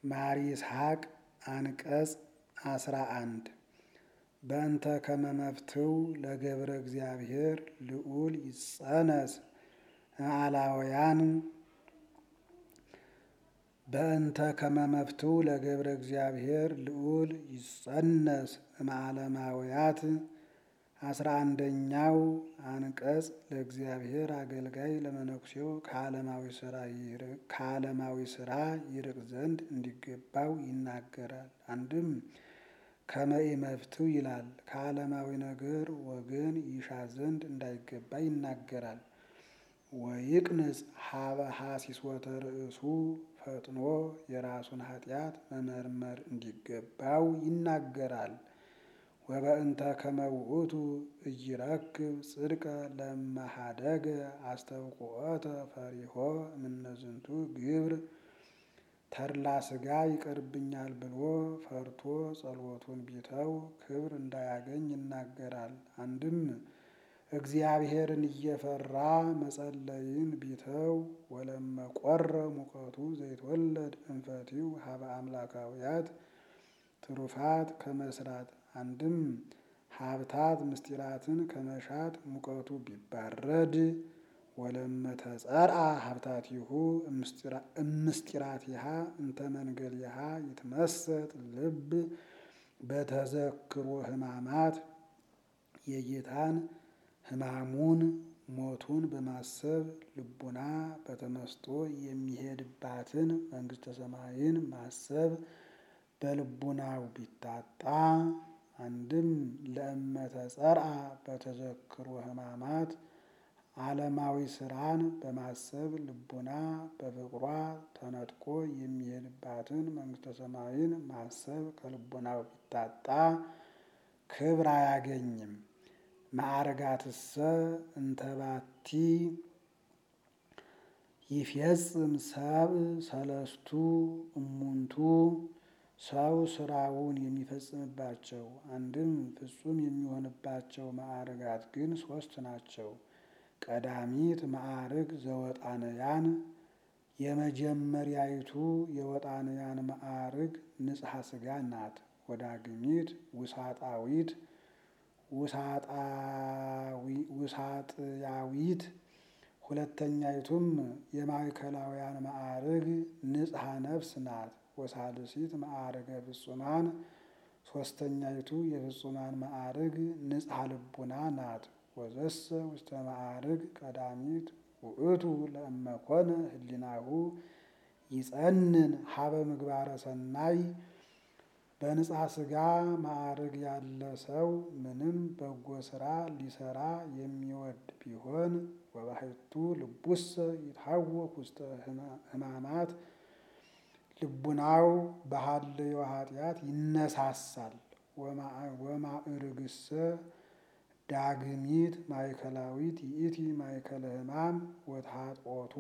ማር ይስሐቅ አንቀጽ አስራ አንድ በእንተ ከመመፍትው ለገብረ እግዚአብሔር ልዑል ይጸነስ አላውያን በእንተ ከመመፍትው ለገብረ እግዚአብሔር ልዑል ይጸነስ እምዓለማውያት አስራ አንደኛው አንቀጽ ለእግዚአብሔር አገልጋይ ለመነኩሴው ከዓለማዊ ስራ ይርቅ ዘንድ እንዲገባው ይናገራል። አንድም ከመኢ መፍትው ይላል። ከዓለማዊ ነገር ወገን ይሻ ዘንድ እንዳይገባ ይናገራል። ወይቅንጽ ሀበ ሐሲሶተ ርእሱ ፈጥኖ የራሱን ኃጢአት መመርመር እንዲገባው ይናገራል። ወበእንተ ከመውእቱ እይረክብ ጽድቀ ለመሃደገ አስተብቁዖተ ፈሪሆ እምነዝንቱ ግብር ተድላ ስጋ ይቀርብኛል ብሎ ፈርቶ ጸሎቱን ቢተው ክብር እንዳያገኝ ይናገራል። አንድም እግዚአብሔርን እየፈራ መጸለይን ቢተው ወለመቆረ ሙቀቱ ዘይትወለድ እንፈቲው ሀበ አምላካውያት ትሩፋት ከመስራት አንድም ሀብታት ምስጢራትን ከመሻት ሙቀቱ ቢባረድ ወለመተጸርአ ሀብታቲሁ እምስጢራቲሃ እንተ መንገሊሃ ይትመሰጥ ልብ በተዘክሮ ሕማማት የጌታን ሕማሙን ሞቱን በማሰብ ልቡና በተመስጦ የሚሄድባትን መንግሥተ ሰማይን ማሰብ በልቡናው ቢታጣ አንድም ለእመተ ጸርአ በተዘክሮ ሕማማት ዓለማዊ ስራን በማሰብ ልቡና በፍቅሯ ተነጥቆ የሚሄድባትን መንግሥተ ሰማይን ማሰብ ከልቡናው ቢታጣ ክብር አያገኝም። ማዕርጋትሰ እንተባቲ ይፌጽም ሰብእ ሰለስቱ እሙንቱ ሰው ስራውን የሚፈጽምባቸው አንድም ፍጹም የሚሆንባቸው ማዕርጋት ግን ሶስት ናቸው። ቀዳሚት ማዕርግ ዘወጣንያን የመጀመሪያይቱ የወጣንያን ማዕርግ ንጽሐ ስጋ ናት። ወዳግሚት ውሳጣዊት ውሳጥያዊት ሁለተኛይቱም የማዕከላውያን ማዕርግ ንጽሐ ነፍስ ናት። ወሳልሲት ማዕርገ ፍጹማን ሶስተኛይቱ የፍጹማን ማዕርግ ንጽሐ ልቡና ናት። ወዘሰ ውስተ ማዕርግ ቀዳሚት ውእቱ ለእመኮነ ህሊናሁ ይጸንን ሀበ ምግባረ ሰናይ በንጽሐ ስጋ ማዕርግ ያለ ሰው ምንም በጎ ስራ ሊሰራ የሚወድ ቢሆን ወባሕቱ ልቡሰ ይትሐወክ ውስተ ሕማማት ልቡናው በሀልዮ ኃጢአት ይነሳሳል። ወማዕርግሰ ዳግሚት ማእከላዊት ይእቲ ማእከለ ሕማም ወተኃጥኦቱ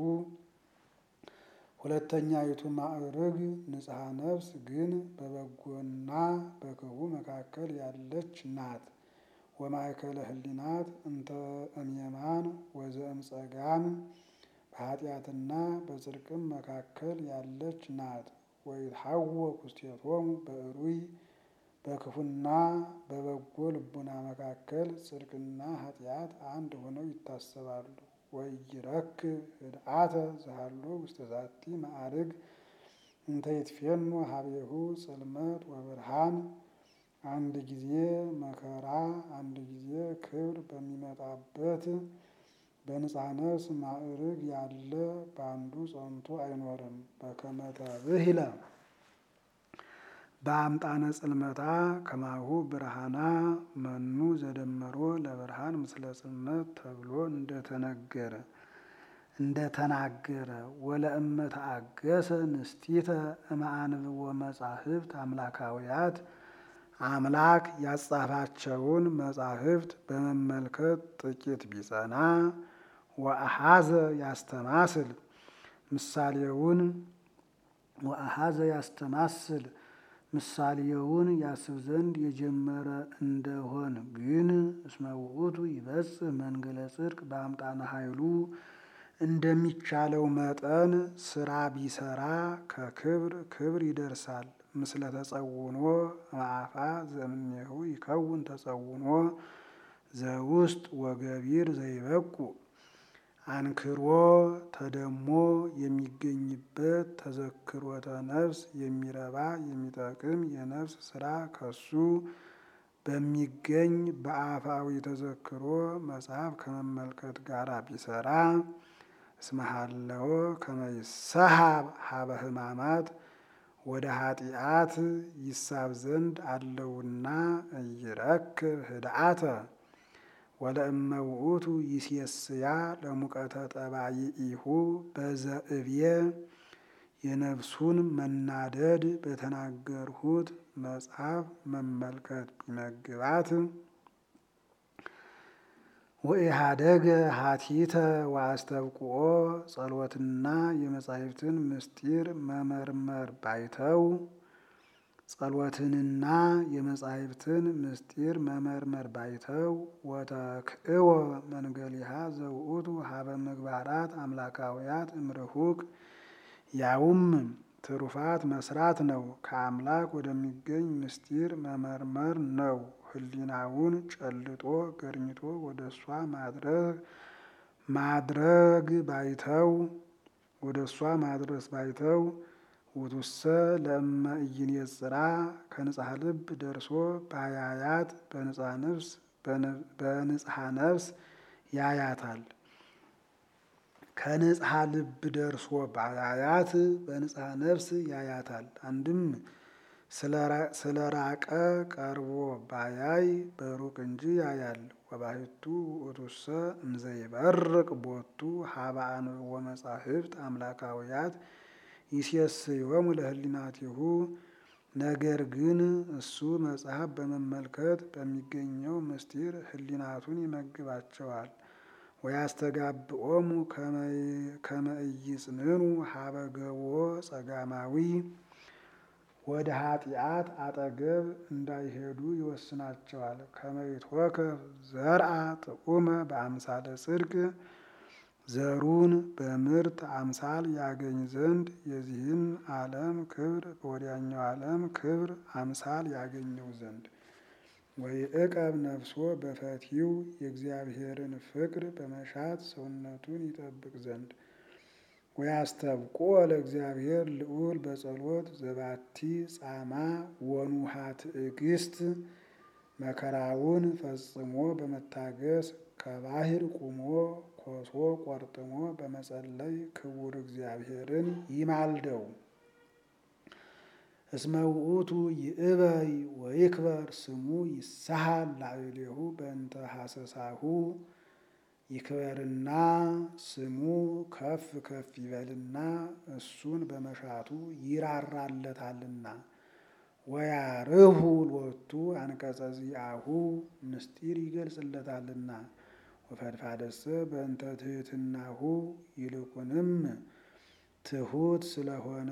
ሁለተኛይቱ ማዕርግ ንጽሐ ነፍስ ግን በበጎና በክፉ መካከል ያለች ናት። ወማእከለ ህሊናት እንተ እምየማን ወዘእምጸጋም በኃጢአትና በጽድቅም መካከል ያለች ናት። ወይትሐወክ ውስቴቶሙ በእሩይ በክፉና በበጎ ልቡና መካከል ጽድቅና ኃጢአት አንድ ሆነው ይታሰባሉ። ወይረክብ ህድአተ ዘሃሎ ውስተ ዛቲ ማዕርግ እንተ ይትፌኑ ሀቤሁ ጽልመት ወብርሃን አንድ ጊዜ መከራ አንድ ጊዜ ክብር በሚመጣበት በንጽሐ ነፍስ ማዕርግ ያለ በአንዱ ጸንቶ አይኖርም። በከመ ተብሂለ በአምጣነ ጽልመታ ከማሁ ብርሃና መኑ ዘደመሮ ለብርሃን ምስለ ጽልመት ተብሎ እንደተነገረ እንደተናገረ ወለእመ ተአገሰ ንስቲተ እምአንብቦ መጻሕፍት አምላካውያት አምላክ ያጻፋቸውን መጻሕፍት በመመልከት ጥቂት ቢጸና ወአሐዘ ያስተማስል ምሳሌውን ወአሐዘ ያስተማስል ምሳሌውን ያስብ ዘንድ የጀመረ እንደሆን ግን እስመ ውእቱ ይበጽሕ መንገለ ጽድቅ በአምጣነ ኃይሉ እንደሚቻለው መጠን ስራ ቢሰራ ከክብር ክብር ይደርሳል። ምስለ ተጸውኖ ማአፋ ዘእምኔሁ ይከውን ተጸውኖ ዘውስጥ ወገቢር ዘይበቁ አንክሮ ተደሞ የሚገኝበት ተዘክሮተ ነፍስ የሚረባ የሚጠቅም የነፍስ ስራ ከሱ በሚገኝ በአፋዊ ተዘክሮ መጽሐፍ ከመመልከት ጋር ቢሰራ እስመሃለዎ ከመይሰሃብ ሀበ ሕማማት ወደ ኃጢአት ይሳብ ዘንድ አለውና እይረክብ ህድአተ ወለእመ ውእቱ ይሴስያ ለሙቀተ ጠባይኢሁ በዘእብየ የነፍሱን መናደድ በተናገርሁት መጽሐፍ መመልከት ቢመግባት ወኢሃደገ ሀቲተ ወአስተብቁኦ ጸሎትና የመጻሕፍትን ምስጢር መመርመር ባይተው ጸሎትንና የመጻሕፍትን ምስጢር መመርመር ባይተው ወተክእወ መንገሊሃ ዘውእቱ ሀበ ምግባራት አምላካውያት እምርሁቅ ያውም ትሩፋት መስራት ነው። ከአምላክ ወደሚገኝ ምስጢር መመርመር ነው። ሕሊናውን ጨልጦ ገርኝቶ ወደ እሷ ማድረግ ማድረግ ባይተው ወደ እሷ ማድረስ ባይተው ውቱሰ ለእመ ኢይኔጽራ ከንጽሐ ልብ ደርሶ ባያያት በንጽሐ ነፍስ በንጽሐ ነፍስ ያያታል። ከንጽሐ ልብ ደርሶ ባያያት በንጽሐ ነፍስ ያያታል። አንድም ስለ ራቀ ቀርቦ ባያይ በሩቅ እንጂ ያያል። ወባሕቱ ውእቱሰ እምዘይበርቅ ቦቱ ሀበ አንብቦ መጻሕፍት አምላካውያት ይሴስዮሙ ለህሊናቲሁ ነገር ግን እሱ መጽሐፍ በመመልከት በሚገኘው ምስጢር ህሊናቱን ይመግባቸዋል። ወያስተጋብኦሙ ከመ ኢይጽንኑ ሀበ ገቦ ጸጋማዊ ወደ ኃጢአት አጠገብ እንዳይሄዱ ይወስናቸዋል። ከመ ይትወከፍ ዘርአ ጥዑመ በአምሳለ ጽድቅ ዘሩን በምርት አምሳል ያገኝ ዘንድ የዚህን ዓለም ክብር በወዲያኛው ዓለም ክብር አምሳል ያገኘው ዘንድ ወይዕቀብ ነፍሶ በፈቲው የእግዚአብሔርን ፍቅር በመሻት ሰውነቱን ይጠብቅ ዘንድ ወያስተብቆ ለእግዚአብሔር ልዑል በጸሎት ዘባቲ ጻማ ወኑሃ ትዕግስት መከራውን ፈጽሞ በመታገስ ከባህር ቁሞ ኮሶ ቆርጥሞ በመጸለይ ክቡር እግዚአብሔርን ይማልደው። እስመ ውእቱ ይእበይ ወይክበር ስሙ ይሳሃል ላዕሌሁ በእንተ ሐሰሳሁ ይክበርና ስሙ ከፍ ከፍ ይበልና እሱን በመሻቱ ይራራለታልና። ወያርሁ ሎቱ አንቀጸ ዚአሁ ምስጢር ይገልጽለታልና። ወፈድፋደሰ በእንተ ትሕትናሁ ይልቁንም ትሑት ስለሆነ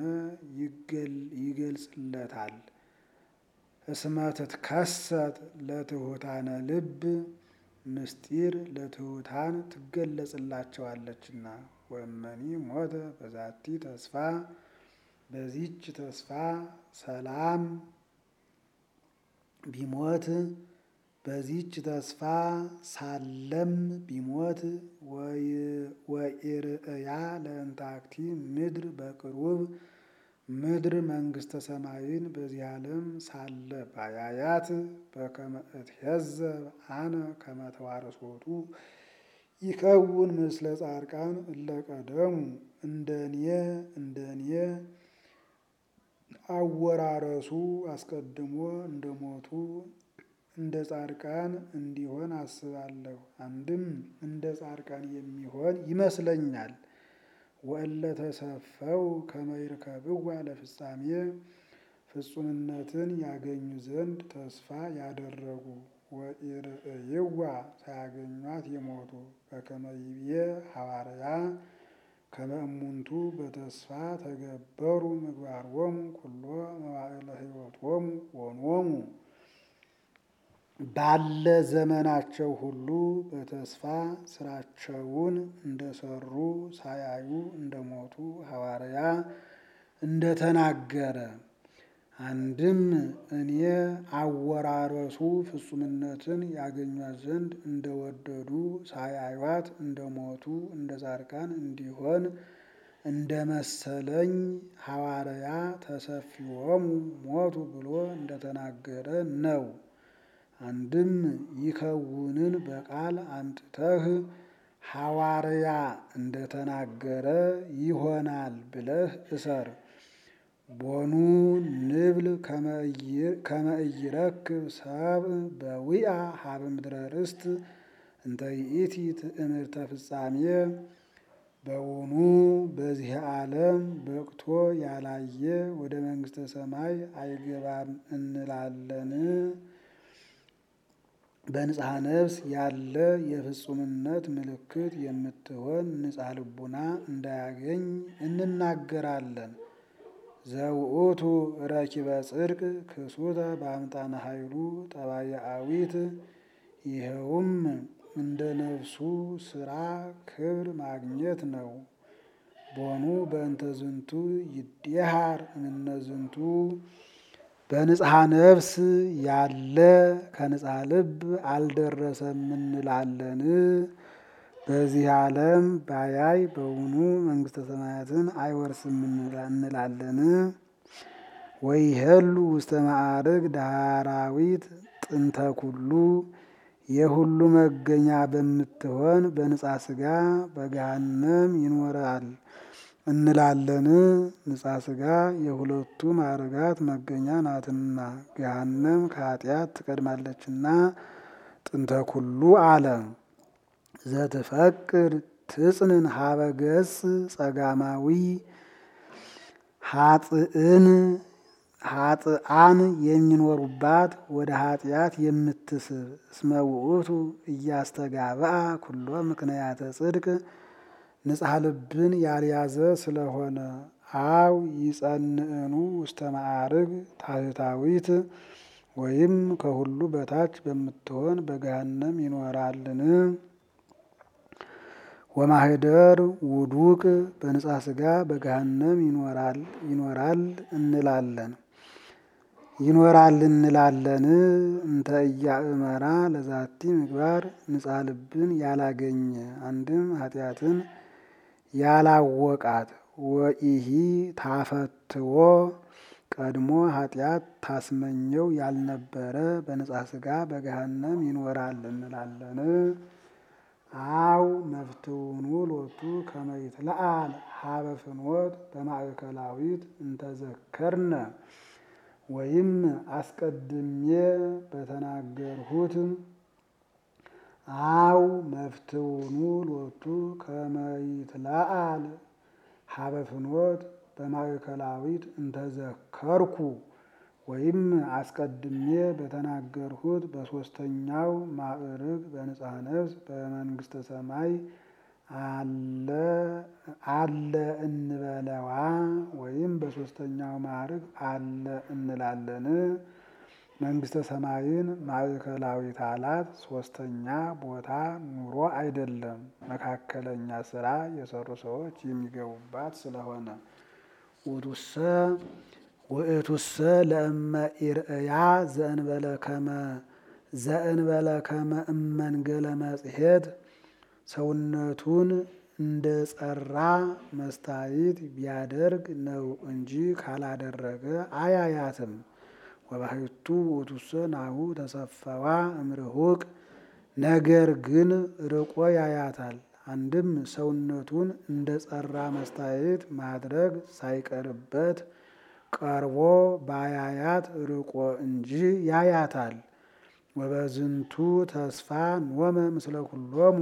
ይገልጽለታል። እስመ ትትከሰት ለትሑታነ ልብ ምስጢር ለትሑታን ትገለጽላቸዋለችና። ወእመኒ ሞተ በዛቲ ተስፋ በዚች ተስፋ ሰላም ቢሞት በዚች ተስፋ ሳለም ቢሞት ወኢርእያ ለእንታክቲ ምድር በቅሩብ ምድር መንግስተ ሰማይን በዚህ ዓለም ሳለ ባያያት በከመ እትሄዘብ አነ ከመ ተዋርሶቱ ይከውን ምስለ ጻድቃን እለ ቀደሙ እንደኔ እንደኔ አወራረሱ አስቀድሞ እንደሞቱ እንደ ጻድቃን እንዲሆን አስባለሁ። አንድም እንደ ጻድቃን የሚሆን ይመስለኛል። ወእለ ተሰፈው ከመ ይርከብዋ ለፍጻሜ ፍጹምነትን ያገኙ ዘንድ ተስፋ ያደረጉ ወኢርእይዋ ሳያገኟት የሞቱ በከመ ይቤ ሐዋርያ ከመ እሙንቱ በተስፋ ተገበሩ ምግባሮሙ ኩሎ መዋዕለ ሕይወቶሙ ወኖሙ ባለ ዘመናቸው ሁሉ በተስፋ ስራቸውን እንደሰሩ ሳያዩ እንደሞቱ ሐዋርያ እንደተናገረ አንድም እኔ አወራረሱ ፍጹምነትን ያገኟት ዘንድ እንደወደዱ ሳያዩት እንደሞቱ እንደ ጻድቃን እንዲሆን እንደ መሰለኝ ሐዋርያ ተሰፊዎሙ ሞቱ ብሎ እንደተናገረ ነው። አንድም ይከውንን በቃል አምጥተህ ሐዋርያ እንደተናገረ ይሆናል ብለህ እሰር። ቦኑ ንብል ከመ ኢይረክብ ሰብእ በዊአ ሀበ ምድረ ርስት እንተ ይእቲ ትእምርተ ፍጻሜ በውኑ በዚህ ዓለም በቅቶ ያላየ ወደ መንግሥተ ሰማይ አይገባም እንላለን? በንጽሐ ነፍስ ያለ የፍጹምነት ምልክት የምትሆን ንጽሐ ልቡና እንዳያገኝ እንናገራለን። ዘውእቱ ረኪበ ጽድቅ ክሱተ በአምጣነ ኃይሉ ጠባየአዊት ይኸውም እንደ ነፍሱ ስራ ክብር ማግኘት ነው። ቦኑ በእንተ ዝንቱ ይዴሃር እምነዝንቱ በንጽሐ ነፍስ ያለ ከንጽሐ ልብ አልደረሰም እንላለን። በዚህ ዓለም ባያይ በውኑ መንግሥተ ሰማያትን አይወርስም እንላለን። ወይሄሉ ውስተ ማዕርግ ዳራዊት ጥንተ ኩሉ የሁሉ መገኛ በምትሆን በንጻ ሥጋ በገሃነም ይኖራል እንላለን። ንጻ ሥጋ የሁለቱ ማዕርጋት መገኛ ናትና ገሃነም ከኃጢአት ትቀድማለችና ጥንተ ኩሉ አለ። ዘትፈቅድ ትጽንን ሀበ ገጽ ጸጋማዊ ሀጥእን ሀጥአን የሚኖሩባት ወደ ኃጢአት የምትስብ እስመ ውእቱ እያስተጋብአ ኩሎ ምክንያተ ጽድቅ ንጽሐ ልብን ያልያዘ ስለሆነ አው ይጸንዕኑ ውስተ ማዕርግ ታሕታዊት ወይም ከሁሉ በታች በምትሆን በገሃነም ይኖራልን። ወማህደር ውዱቅ በንጻ ሥጋ በገሃነም ይኖራል ይኖራል እንላለን ይኖራል እንላለን። እንተ እያእመራ ለዛቲ ምግባር ንጻ ልብን ያላገኘ አንድም ኃጢአትን ያላወቃት ወኢሂ ታፈትዎ ቀድሞ ኃጢአት ታስመኘው ያልነበረ በንጻ ሥጋ በገሃነም ይኖራል እንላለን። አው መፍትውኑ ሎቱ ከመ ይትለአል ሀበ ፍኖት በማእከላዊት እንተዘከርነ ወይም አስቀድሜ በተናገርሁት አው መፍትውኑ ሎቱ ከመ ይትለአል ሀበ ፍኖት በማእከላዊት እንተዘከርኩ ወይም አስቀድሜ በተናገርሁት በሦስተኛው ማዕርግ በንጽሐ ነፍስ በመንግሥተ ሰማይ አለ እንበለዋ ወይም በሦስተኛው ማዕርግ አለ እንላለን። መንግሥተ ሰማይን ማዕከላዊት አላት ሦስተኛ ቦታ ኑሮ አይደለም፣ መካከለኛ ስራ የሰሩ ሰዎች የሚገቡባት ስለሆነ ውእቱሰ ውእቱሰ ለእመ ኢርእያ ዘእንበለ ከመ ዘእንበለ ከመ እመንገለ መጽሔት ሰውነቱን እንደ ጸራ መስታይት ቢያደርግ ነው እንጂ ካላደረገ አያያትም። ወባሕቱ ውእቱሰ ናሁ ተሰፈዋ እምርሁቅ ነገር ግን ርቆ ያያታል። አንድም ሰውነቱን እንደ ጸራ መስታየት ማድረግ ሳይቀርበት ቀርቦ ባያያት ርቆ እንጂ ያያታል። ወበዝንቱ ተስፋ ኖመ ምስለ ኩሎሙ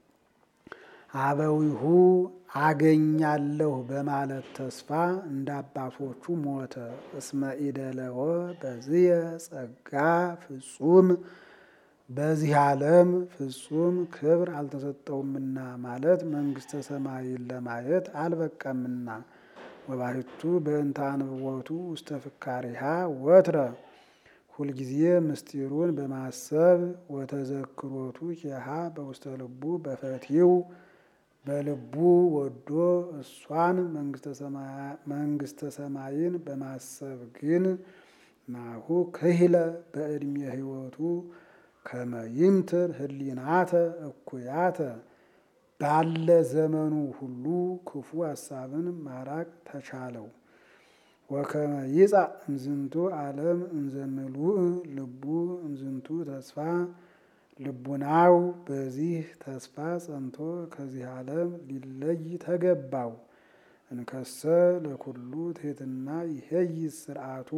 አበዊሁ አገኛለሁ በማለት ተስፋ እንደ አባቶቹ ሞተ። እስመ ኢደለወ በዝየ ጸጋ ፍጹም በዚህ ዓለም ፍጹም ክብር አልተሰጠውምና ማለት መንግሥተ ሰማይን ለማየት አልበቀምና። ወባሕቱ በእንተ አንብቦቱ ውስተ ፍካሪሃ ወትረ ሁልጊዜ ምስጢሩን በማሰብ ወተዘክሮቱ ኪሃ በውስተ ልቡ በፈቲው በልቡ ወዶ እሷን መንግስተ ሰማይን በማሰብ ግን ናሁ ክህለ በዕድሜ ሕይወቱ ከመይምትር ህሊናተ እኩያተ ባለ ዘመኑ ሁሉ ክፉ ሀሳብን ማራቅ ተቻለው። ወከመ ይጻእ እምዝንቱ ዓለም እንዘምሉእ ልቡ እምዝንቱ ተስፋ ልቡናው በዚህ ተስፋ ጸንቶ ከዚህ ዓለም ሊለይ ተገባው። እንከሰ ለኩሉ ትሕትና ይሄይ ስርዓቱ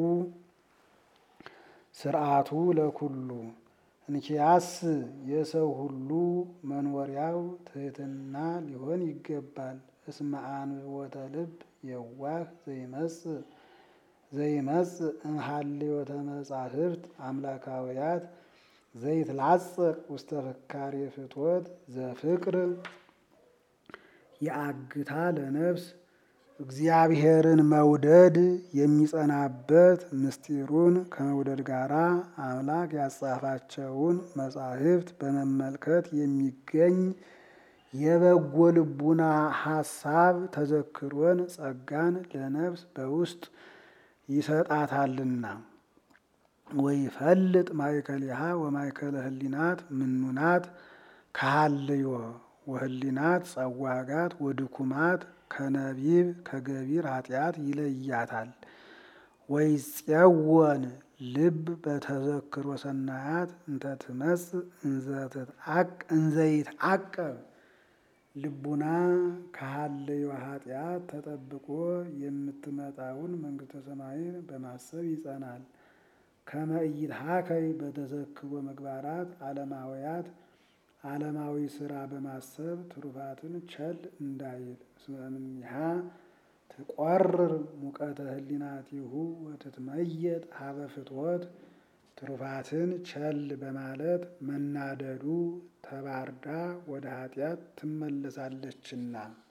ስርዓቱ ለኩሉ እንኪያስ የሰው ሁሉ መኖሪያው ትሕትና ሊሆን ይገባል። እስመ አንብቦተ ልብ የዋህ ዘይመጽእ ዘይመጽእ እምሃልዮተ መጻሕፍት አምላካውያት ዘይትላጸቅ ውስተ ፍካሬ ፍትወት ዘፍቅር የአግታ ለነፍስ እግዚአብሔርን መውደድ የሚጸናበት ምስጢሩን ከመውደድ ጋር አምላክ ያጻፋቸውን መጻሕፍት በመመልከት የሚገኝ የበጎ ልቡና ሐሳብ ተዘክሮን ጸጋን ለነፍስ በውስጥ ይሰጣታልና። ወይፈልጥ ማእከሊሃ ወማእከለ ህሊናት ምኑናት ከሃልዮ ወህሊናት ጸዋጋት ወድኩማት ከነቢብ ከገቢር ኃጢአት ይለያታል። ወይፄወን ልብ በተዘክሮ ሰናያት እንተ ትመጽእ እንዘይትዓቀብ ልቡና ከሃልዮ ኃጢአት ተጠብቆ የምትመጣውን መንግሥተ ሰማይን በማሰብ ይጸናል። ከመ ኢይትሃከይ በተዘክሮ ምግባራት ዓለማውያት ዓለማዊ ስራ በማሰብ ትሩፋትን ቸል እንዳይል። እስመ እምኔሃ ትቆርር ሙቀተ ህሊናቲሁ ወትትመየጥ ሀበ ፍትወት ትሩፋትን ቸል በማለት መናደዱ ተባርዳ ወደ ኃጢአት ትመለሳለችና።